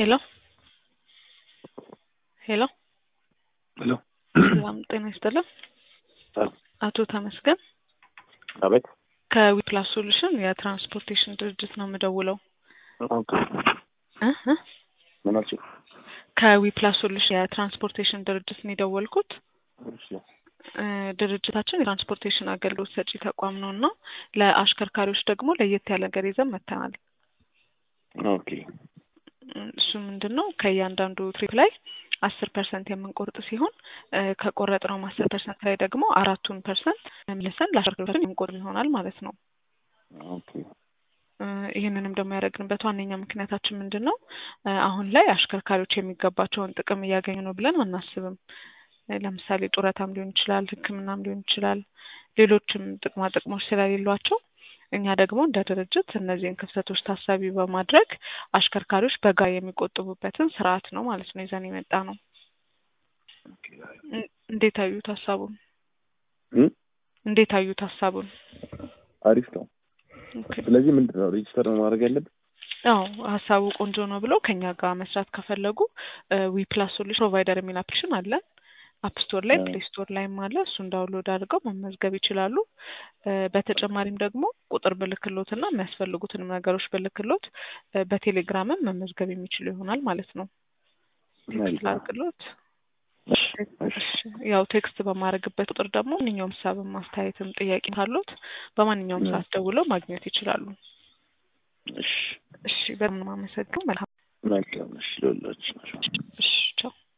ሄሎ ሄሎ ሄሎ ሰላም ጤና ይስጥልን። አቶ ተመስገን አቤት። ከዊፕላስ ሶሉሽን የትራንስፖርቴሽን ድርጅት ነው የምደውለው። ኦኬ እ እ ምን አልሽኝ? ከዊፕላስ ሶሉሽን የትራንስፖርቴሽን ድርጅት ነው የደወልኩት። እሺ እ ድርጅታችን የትራንስፖርቴሽን አገልግሎት ሰጪ ተቋም ነው እና ለአሽከርካሪዎች ደግሞ ለየት ያለ ነገር ይዘን መጥተናል። ኦኬ እ እሱ ምንድን ነው ከእያንዳንዱ ትሪፕ ላይ አስር ፐርሰንት የምንቆርጥ ሲሆን እ ከቆረጥነውም አስር ፐርሰንት ላይ ደግሞ አራቱን ፐርሰንት መልሰን ለአሽከርካሪዎች የምንቆርጥ ይሆናል ማለት ነው። ኦኬ እ ይህንንም ደግሞ ያደረግንበት ዋነኛ ምክንያታችን ምንድን ነው? እ አሁን ላይ አሽከርካሪዎች የሚገባቸውን ጥቅም እያገኙ ነው ብለን አናስብም። እ ለምሳሌ ጡረታም ሊሆን ይችላል፣ ሕክምናም ሊሆን ይችላል፣ ሌሎችም ጥቅማ ጥቅሞች ስለሌሏቸው እኛ ደግሞ እንደ ድርጅት እነዚህን ክፍተቶች ታሳቢ በማድረግ አሽከርካሪዎች በጋራ የሚቆጥቡበትን ስርዓት ነው ማለት ነው ይዘን የመጣ ነው። ኦኬ እ- እንዴት አዩት ሀሳቡን? እ እንዴት አዩት ሀሳቡን? አሪፍ ነው። ኦኬ። ስለዚህ ምንድን ነው ሬጅስተር ነው ማድረግ ያለብን? አዎ ሀሳቡ ቆንጆ ነው ብለው ከኛ ጋር መስራት ከፈለጉ ዊ ፕላስ ሶሉሽን ፕሮቫይደር የሚል አፕሊኬሽን አለን። አፕ ስቶር ላይ አዎ። ፕሌይ ስቶር ላይም አለ። እሱን ዳውንሎድ አድርገው መመዝገብ ይችላሉ። እ በተጨማሪም ደግሞ ቁጥር ብልክሎት እና የሚያስፈልጉትንም ነገሮች ብልክሎት እ በቴሌግራምም መመዝገብ የሚችሉ ይሆናል ማለት ነው። ቴክስት መልካም። ላድርግሎት። እሺ እሺ እሺ፣ ያው ቴክስት በማድረግበት ቁጥር ደግሞ ማንኛውም ሀሳብም ማስተያየትም ጥያቄ ካሉት በማንኛውም እ ሰዓት ደውለው ማግኘት ይችላሉ። እሺ እሺ፣ በጣም ነው የማመሰግነው። መልካም መልካም። እሺ ሎላችን እሺ፣ ቻው።